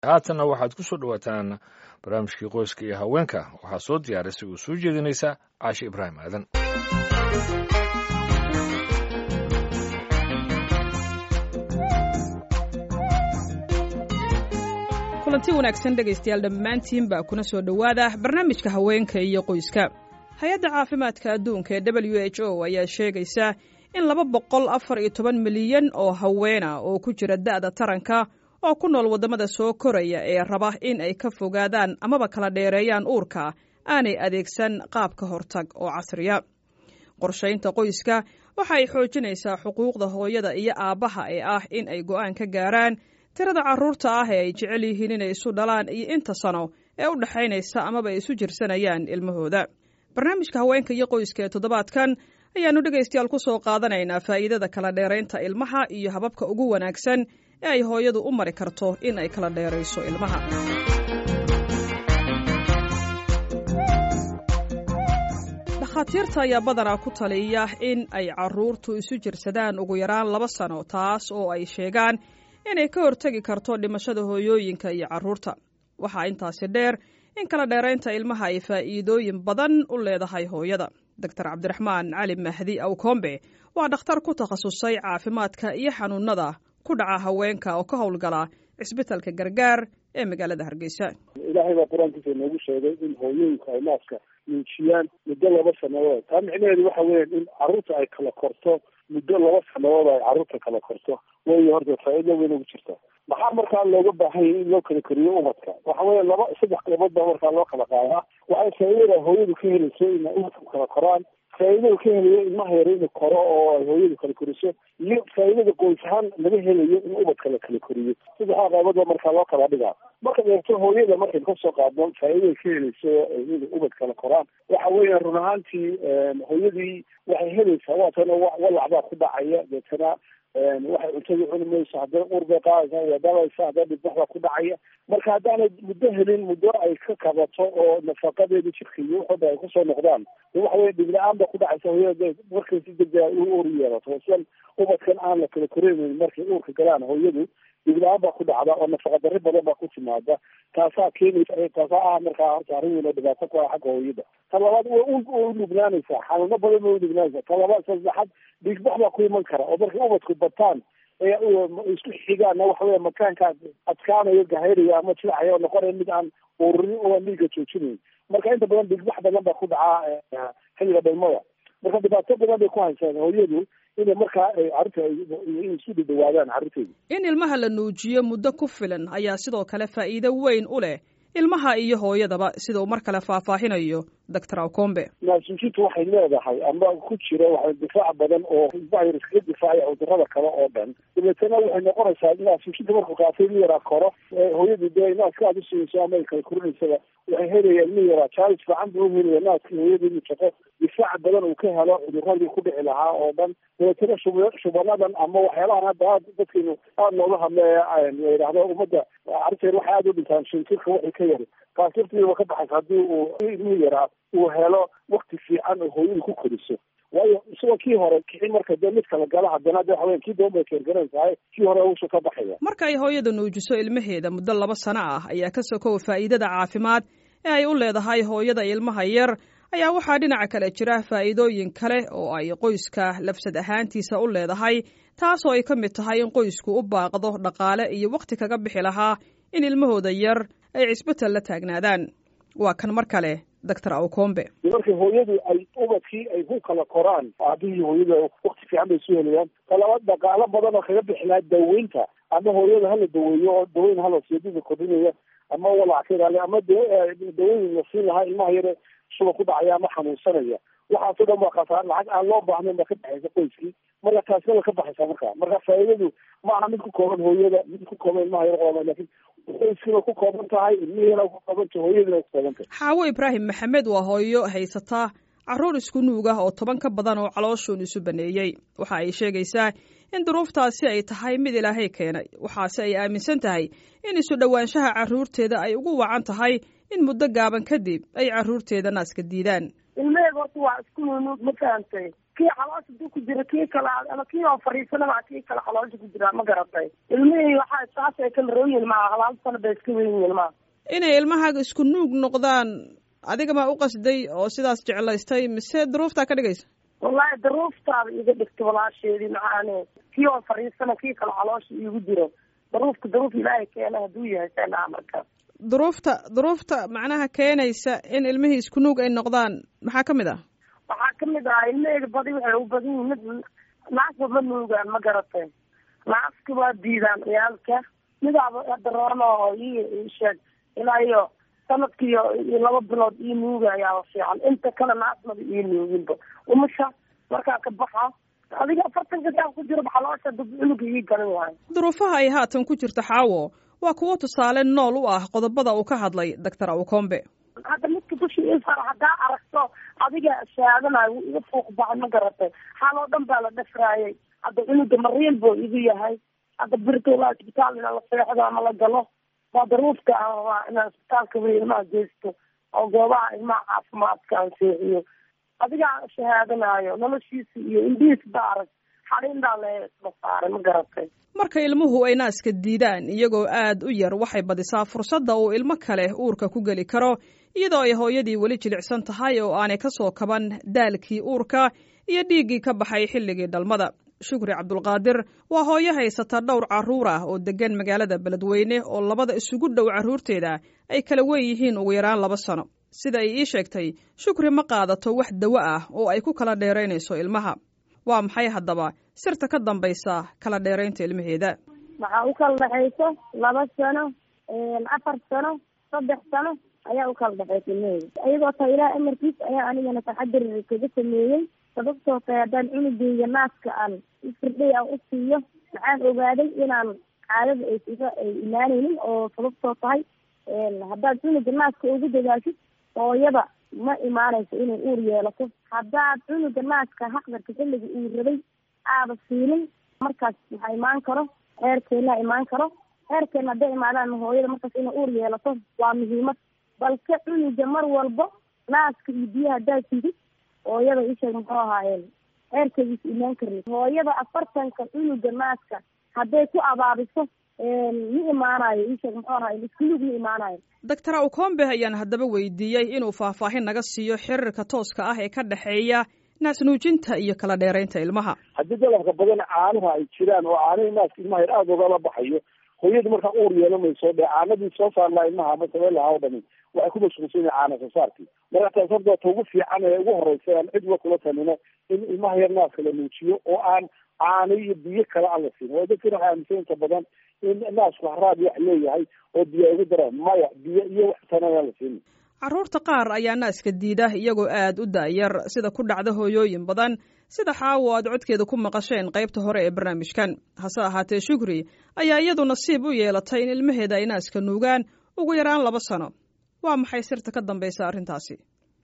haatanna waxaad ku soo dhowaataan barnaamijkii qoyska iyo haweenka waxaa soo diyaarisay uu soo jeedinaysa caashe ibraahim aadan kulanti wanaagsan dhegaystayaal dhammaantiinba kuna soo dhowaada barnaamijka haweenka iyo qoyska hay-adda caafimaadka adduunka ee w h o ayaa sheegaysa in laba boqol afar iyo toban milyan oo haweena oo ku jira da'da taranka oo ku nool waddamada soo koraya ee raba in ay ka fogaadaan amaba kala dheereeyaan uurka aanay adeegsan qaab ka hortag oo casriya qorshaynta qoyska waxa ay xoojinaysaa xuquuqda hooyada iyo aabbaha ee ah in ay go'aan ka gaaraan tirada carruurta ah ee ay jecel yihiin inay isu dhalaan iyo inta sano ee u dhexaynaysa amaba ay isu jirsanayaan ilmahooda barnaamijka haweenka iyo qoyska ee toddobaadkan ayaannu dhegaystayaal ku soo qaadanaynaa faa'iidada kala dheeraynta ilmaha iyo hababka ugu wanaagsan ee ay hooyadu u mari karto in ay kala dheerayso ilmaha dhakhaatiirta ayaa badanaa ku taliya in ay carruurtu isu jirsadaan ugu yaraan laba sano taas oo ay sheegaan inay ka hortegi karto dhimashada hooyooyinka iyo carruurta waxaa intaasi dheer in kala dheeraynta ilmaha ay faa'iidooyin badan u leedahay hooyada doctor cabdiraxmaan cali mahdi awkombe waa dhakhtar ku takhasusay caafimaadka iyo xanuunada ku dhaca haweenka oo ka howlgala cisbitalka gargaar ee magaalada hargeysa ilaahay baa qur-aankiisa inoogu sheegay in hooyooyinka ay naaska nuujiyaan muddo laba sanadood taa micnaheedu waxa weeyaan in carruurta ay kala korto muddo laba sanadood ay carruurta kala korto way horta faa'iido weyn ugu jirta maxaa markaa looga baahan yahay in loo kala koriyo ubadka waxa weya laba saddex qaybood baa markaa loo kala qaadaa waxay faa'iidada hooyadu ka helayso inay ubadku kala koraan faa'iidada ka helayo ilmaha yar inuu koro oo ay hooyadu kala koriso iyo faa'iidada qoys ahaan laga helayo in ubadka la kala koriyo saddexdaa qaybood baa markaa loo kala dhigaa marka eegto hooyada markaynu kasoo qaadno faa'iidada ka helayso inay ubad kala koraan waxa weeya run ahaantii hooyadii waxay helaysaa waatana walac baa ku dhacaya deetana waxay cuntadii cuni mayso haddana uur bay qaadaysaa waa dhalaysa haddana dhibbax baa ku dhacaya marka haddaanay muddo helin muddo ay ka kabato oo nafaqadeeda jirka iyo waxooda ay kusoo noqdaan waxa weye dhibla-aan baa ku dhacaysa hooyada markay si degdega u uur yeelato sidan ubadkan aan la kala koreynayn markay uurka galaan hooyadu dhibla-aan baa ku dhacda oo nafaqa darri badan baa ku timaada taasaa keenaysa taasaa ah markaa horta arrin weyn oo dhibaato ku ah xagga hooyada ta labaad way u dhibnaanaysaa xanuuno badan bay u dhibnaanaysaa ta labaad saddexaad dhiigbax baa ku iman kara oo markay ubadku bataan ee isku xigaana waxa weya makaanka adkaanayo gahayraya ama jilacaya oo noqonaya mid aan ururin oo aan dhiiga joojinayn marka inta badan dhiigbax badan baa ku dhacaa xilliga dhalmada marka dhibaato badan bay ku haysaan hooyadu inay markaa carruurta isu dhadhawaadaan carruurteeda in ilmaha la nuujiyo muddo ku filan ayaa sidoo kale faa'iido weyn u leh ilmaha iyo hooyadaba sida uu mar kale faahfaahinayo doctor awkombe naasuujintu waxay leedahay ama ku jira waxa difaac badan oo ilmaha iskaga difaacaya cudurada kale oo dhan dabeetana waxay noqonaysaa naasuujinta markuu qaatay in yaraa koro hooyadu dee naaska aad usiiyeyso ama ay kala korinaysaba waxay helayaan in yaraa jaalis fiican buu uhelaya naaskii hooyada inuu shaqo difaac badan uu ka helo cuduradii ku dhici lahaa oo dhan dabeetana shub shubanadan ama waxyaalahan hadda aad dadkeenu aada looga hadleeya la yidhaahdo ummadda carruurteena waxay aada u dhintaan shintirka waxay ka yari taas laftiiba ka baxaysa haddii uu ilmihii yaraa uu helo wakti fiican oo hooyadu ku koriso waayo isagoo kii hore kixin marka dee mid kala gala haddana de waxaweya kii doon bay keergaranaysahay kii hore usha ka baxaya marka ay hooyada nuujiso ilmaheeda muddo laba sano ah ayaa ka sokow faa'iidada caafimaad ee ay u leedahay hooyada ilmaha yar ayaa waxaa dhinaca kale jira faa'iidooyin kale oo ay qoyska lafsad ahaantiisa u leedahay taasoo ay ka mid tahay in qoysku u baaqdo dhaqaale iyo wakhti kaga bixi lahaa in ilmahooda yar ay cisbital la taagnaadaan waa kan mar kale doctor awkombe markay hooyadu ay ubadkii ay ku kala koraan aabihii hooyada wakti fiican bay isu helayaan talabaad dhaqaalo badan oo kaga bixi lahaa daweynta ama hooyada hala daweeyo oo daweyn hala siidida kordhinaya ama walac ka ilaaliya ama daweyn la siin lahaa ilmaha yare shuba ku dhacaya ama xanuunsanaya waxaasoo dhan waa khasaar lacag aan loo baahnayn baa ka baxaysa qoyskii marka taasna way ka baxaysaa marka marka faa'iidadu ma aha mid ku kooban hooyada mid ku kooban ilmaha yar qooban lakin qoyskiina ku kooban tahay ilmihiina ku kooban tahay hooyadiina ku kooban tahay xaawo ibraahim maxamed waa hooyo haysataa carruur isku nuug ah oo toban ka badan oo calooshuun isu baneeyey waxa ay sheegaysaa in duruuftaasi ay tahay mid ilaahay keenay waxaase ay aaminsan tahay in isu dhowaanshaha carruurteeda ay ugu wacan tahay in muddo gaaban kadib ay carruurteeda naaska diidaan ilmaheyga horta waa isku nunuug ma fahantay kii caloosha duu ku jira kii kale ama kii oo fariisanaba kii kale caloosha ku jira ma garatay ilmihii waxaa saas ay kala rooyin maa halaal sano bay iska weyn yihiin maa inay ilmahaaga isku nuug noqdaan adiga maa u qasday oo sidaas jeclaystay mise duruuftaa ka dhigaysa wallahi daruuftaada iga dhigta walaasheedii macaane kii oo fariisana kii kale caloosha iigu jiro daruufka daruuf ilaahay keena hadduu yahay seenaa marka duruufta duruufta macnaha keenaysa in ilmihii isku nuug ay noqdaan maxaa ka mid ah waxaa kamid ah ilmaheyga badi waxay u badan yihin mid naasba ma nuugaan ma garatay naaska waa diidaan ciyaalka midaaba daroona oo ii sheeg ilaa iyo sanadkiiyo iyo laba bilood ii nuugayaaba fiican inta kale naasmada ii nuuginba umusha markaa ka baxa adiga afartanka saa ku jiro baxaloosha dad cunuga ii garan waayo duruufaha ay haatan ku jirta xaawo waa kuwo tusaale nool u ah qodobada uu ka hadlay doctor awkombe hadda midka dushi isar haddaa aragto adiga shaadanayo wuu iga fuuq baxay ma garatay xaaloo dhan baa la dhafraayay hadda cunuga mariin buu igu yahay hadda birtolaa isbitaal ina la seexdo ama la galo waa daruufka aan rabaa inaan isbitaalka wey ilmaha geysto oo goobaha ilmaha caafimaadka aan seexiyo adigaa shahaadanayo noloshiisa iyo indhihiis ba arag xaliindaa lasla saaray ma garatay marka ilmuhu ay naaska diidaan iyagoo aad u yar waxay badisaa fursadda uu ilmo kale uurka ku geli karo iyadoo ay hooyadii weli jilicsan tahay oo aanay ka soo kaban daalkii uurka iyo dhiiggii ka baxay xilligii dhalmada shukri cabdulqaadir waa hooyo haysata dhowr carruur ah oo deggan magaalada beledweyne oo labada isugu dhow carruurteeda ay kala wen yihiin ugu yaraan laba sano sida ay ii sheegtay shukri ma qaadato wax dawo ah oo ay ku kala dheeraynayso ilmaha waa maxay haddaba sirta ka dambaysa kala dheeraynta ilmaheeda waxaa u kala dhexayso laba sano afar sano saddex sano ayaa u kala dhexaysa ilmaheeda iyadoo ta ilaah amarkiis ayaa anigana taxadir kaga sameeyey sababtoo tahay haddaan cunugeyga naaska aan ifirdhay aan u siiyo maxaan ogaaday inaan caadada aysiga ay imaanaynin oo sababtoo tahay haddaad cunuga naaska ugu dadaashid hooyada ma imaanayso inay uur yeelato haddaad cunuga naaska haqdarka xilliga uu rabay aada siinin markaas maxaa imaan karo heerkeena imaan karo heerkeena hadday imaadaan hooyada markaas inay uur yeelato waa muhiimad balse cunuga mar walbo naaska iyo biyaha haddaad sidid hooyada isheeg muxuu ahaayeen heerkeediisa imaan karni hooyada afartanka cunuga naaska hadday ku abaabiso ma imaanayo isheeg muxuu ahaay iskulug ma imaanayo doctor awkombe ayaan haddaba weydiiyey inuu faahfaahin naga siiyo xiriirka tooska ah ee ka dhexeeya naasnuujinta iyo kala dheeraynta ilmaha haddii dalabka badan caanuha ay jiraan oo caanihii naaska ilmaha yar aada ogala baxayo hooyadu markaa uur yeelamayso dee caanadii soo saarlaa ilmaha ama sabeen lahaa o dhami waxay ku mashquulsan yahay caana soo saarkii marka taas horta ta ugu fiican ee ugu horeysa aan cidba kula talino in ilmaha yar naaska la nuujiyo oo aan caano iyo biyo kale aan la siin oo dadkina waxay aaminsan inta badan in naasku haraad wax leeyahay oo biyo ay ugu daraan maya biyo iyo wax tana aan la siin carruurta qaar ayaa naaska diida iyagoo aad u da'yar sida ku dhacda hooyooyin badan sida xaawo aad codkeeda ku maqasheen qaybta hore ee barnaamijkan hase ahaatee shukri ayaa iyadu nasiib u yeelatay in ilmaheeda ay naaska nuugaan ugu yaraan laba sano waa maxay sirta ka dambaysa arrintaasi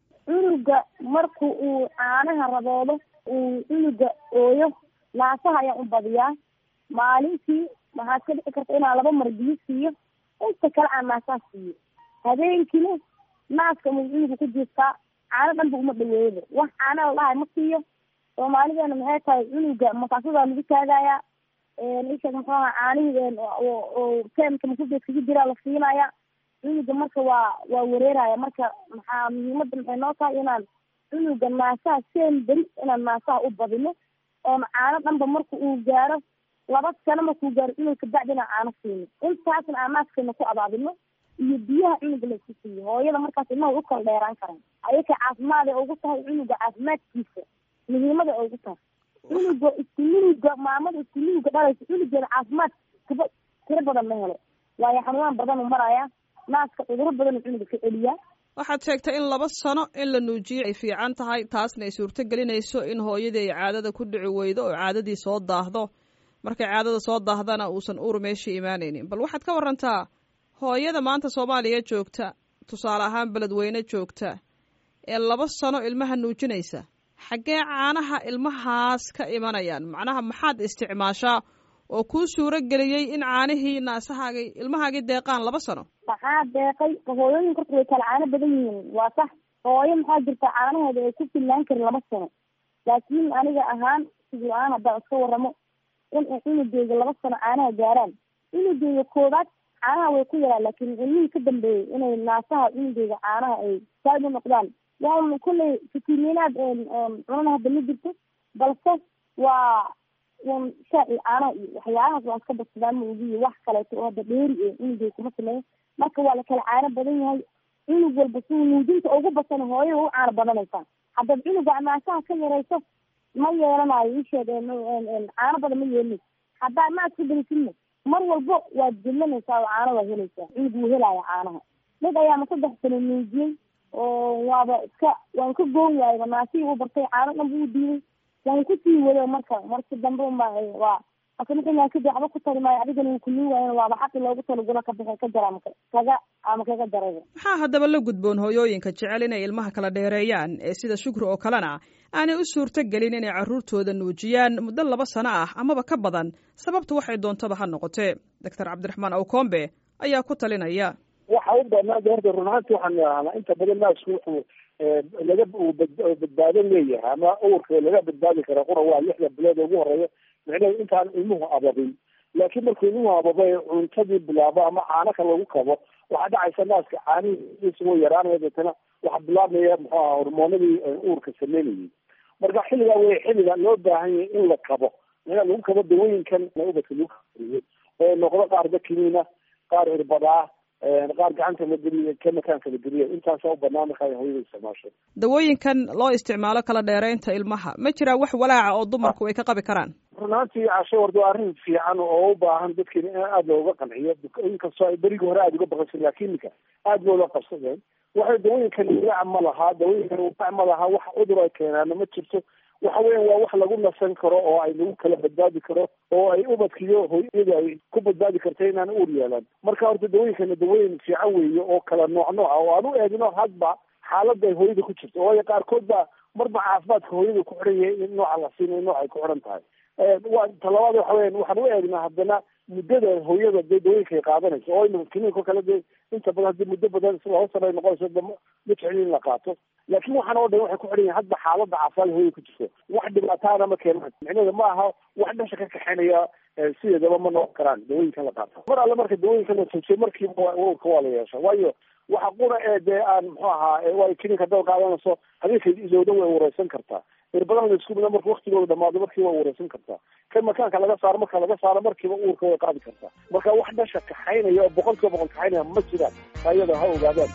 cunuga marku uu caanaha raboodo uu cunuga ooyo naasaha ayaan u badiyaa maalintii waxaad ka dhici karta inaan laba mar biyo siiyo inta kale aan naasaha siiyo habeenkiina naaska mu cunuga ku jiiftaa caano dhanba uma dhaweeyaba wax caana la dhahay ma siiyo soomaalideena maxay tahay cunuga makaasadaa lagu taagayaa isha muxuu aha caanihii oo teemka makubeed kaga jiraa la siinaya cunuga marka waa waa wareeraya marka maxaa muhiimada maxay noo tahay inaan cunuga naasaha seen beri inaan naasaha u badino oon caano dhanba marka uu gaaro laba sano markuu gaaro cunug kabacdi inaan caano siino intaasna aan naaskeena ku abaabino iyo biyaha cunuga laisku siiyo hooyada markaas ilmaha way u kala dheeraan karaan ayaka caafimaad ay ugu tahay cunuga caafimaadkiisa muhiimada ay ugu tahay cunuga iskununuga maamada iskununuga dhalaysa cunugeeda caafimaad kaba tiro badan ma helo waayo xanuunaan badan u maraya naaska cuduro badan cunuga ka celiyaa waxaad sheegtay in laba sano in la nuujiyo ay fiican tahay taasna ay suurto gelinayso in hooyadii ay caadada ku dhici weydo oo caadadii soo daahdo markay caadada soo daahdana uusan uur meeshii imaanaynin bal waxaad ka warantaa hooyada maanta soomaaliya joogta tusaale ahaan beledweyne joogta ee laba sano ilmaha nuujinaysa xaggee caanaha ilmahaas ka imanayaan macnaha maxaad isticmaashaa oo kuu suuro geliyey in caanihii naasahaagi ilmahaagii deeqaan laba sano maxaa deeqay hooyooyinka horta way kala caano badan yihiin waa sax hooyo maxaa jirta caanaheeda ay ku fillaan karin laba sano laakiin aniga ahaan sidii aan haddaan iska waramo in ay cunugeyga laba sano caanaha gaaraan cunugeyga koobaad caanaha way ku yaraan laakiin cilmihii ka dambeeyey inay naasaha cunugeyga caanaha ay saaid u noqdaan waa kulley fitimiinaad cunana hadda ma jirto balse waa un shaaci caanaha iyo waxyaalahaas waan iska badsadaan ma ogiyo wax kaleeto oo hadda dheeri e cunugeyga kuma sameeyo marka waa la kala caano badan yahay cunug walba si nuujinta ugu basan hooyada u caano badanaysaa haddaad cunuga naasaha ka yarayso ma yeelanayo isheed caano badan ma yeelin haddaa ma adka belisidna mar walbo waad jillanaysaa oo caano waad helaysaa cunug wuu helaya caanaha mid ayaama saddex sano nuujiyey oo waaba iska waan ka goon waayba naasihii u bartay caano dhan buu diiday waan kusii wado marka marki dambe unba waa asamaa kadib waxba ku tari maayo adigana wuu kulii waayan waaba xaqi loogu talagalo ka bixi ka jara kaga ama kaga darayba maxaa haddaba la gudboon hooyooyinka jecel inay ilmaha kala dheereeyaan ee sida shukri oo kalena aanay u suurto gelin inay carruurtooda nuujiyaan muddo laba sano ah amaba ka badan sababtu waxay doontaba ha noqotee doctor cabdiraxmaan awkombe ayaa ku talinaya waxa u banaada horta run ahaanti waxaan idhahnaa inta badan naasku wuxuu laga badbaado leeyahay ama uurka laga badbaadi kara qura waa lixda bilood ugu horeeya micnaheedu intaan ilmuhu ababin laakiin markuu ilmuhu ababay cuntadii bilaabo ama caano ka lagu kabo waxaa dhacaysa naaska caanihiisa way yaraanaya deetana waxaa bilaabmaya muxuu aha hormoonadii uurka sameynayay marka xilligaa wey xilliga loo baahan yahay in la kabo micnaa lagu kabo dawooyinkan ubadka lagu kariyo oo noqdo qaar dakiniina qaar irbadaa qaar gacanta la geliyo ka makaanka la geliyo intaasa u banaan markaa hooyada isticmaasho dawooyinkan loo isticmaalo kala dheeraynta ilmaha ma jiraa wax walaaca oo dumarku ay ka qabi karaan run ahaantii casho warda waa arrin fiican oo u baahan dadkeena in aada looga qanciyo inkastoo ay berigii hore aada uga baqansa laakiin ninka aada loola qabsadeen waxay dawooyinkan walaac ma lahaa dawooyinkan walaac ma lahaa wax cudur ay keenaana ma jirto waxa weyan waa wax lagu nasan karo oo ay lagu kala badbaadi karo oo ay ubadkiyo hooyada ay ku badbaadi karta inaan uur yeelan marka horta dawooyinkana dawooyin fiican weeye oo kala nooc nooca oo aan u eegno hadba xaalada ay hooyada ku jirto waayo qaarkood baa marba caafimaadka hooyada ku xiran yahay in nooca la siinayo nooc ay ku xiran tahay wa talabaad waxa weyan waxaan u eegnaa haddana muddada hooyada dee dawooyinka ay qaadanayso oo imika kiniinko kale dee inta badan haddii muddo badan laba sano ay noqonayso da ma jeclin in la qaato laakiin waxaan oo dhan waxay ku xidhan yahin hadba xaaladda caafimaad hooyada ku jirto wax dhibaataana ma keenaan micnaheeda ma aha wax dhasha ka kaxeynaya sideedaba ma noqon karaan dawooyinkan la qaata mar alle marka dawooyinkan la joojiyo markiiba urka waa la yeesha waayo waxa qura ee dee aan muxuu ahaa waa kiniinka haddaad qaadanayso habeenka isooda way wareysan kartaa irbadan la isku mida marka waktigooda dhamaado markiiba way wareysan kartaa kan makaanka laga saaro marka laga saaro markiiba uurka way qaadi kartaa marka wax dhasha kaxaynaya oo boqol kiiba boqol kaxaynaya ma jiraan ayada ha ogaadaan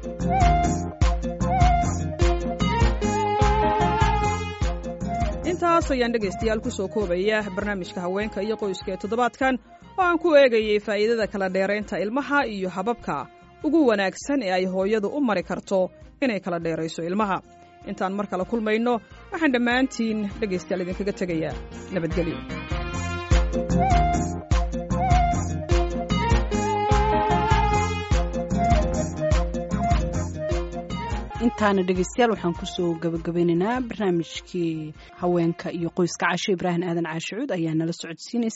intaas ayaan dhegaystayaal ku soo koobaya barnaamijka haweenka iyo qoyska ee toddobaadkan oo aan ku eegayay faa'iidada kala dheeraynta ilmaha iyo hababka ugu wanaagsan ee ay hooyadu u mari karto inay kala dheerayso ilmaha intaan mar kale kulmayno waxaan dhammaantiin dhegaystayaal idinkaga tegayaa nabadgelyo intaana dhegeystayaal waxaan kusoo gabagabeynaynaa barnaamijkii haweenka iyo qoyska casho ibraahim aadan caashicuud ayaa nala socodsiinaysa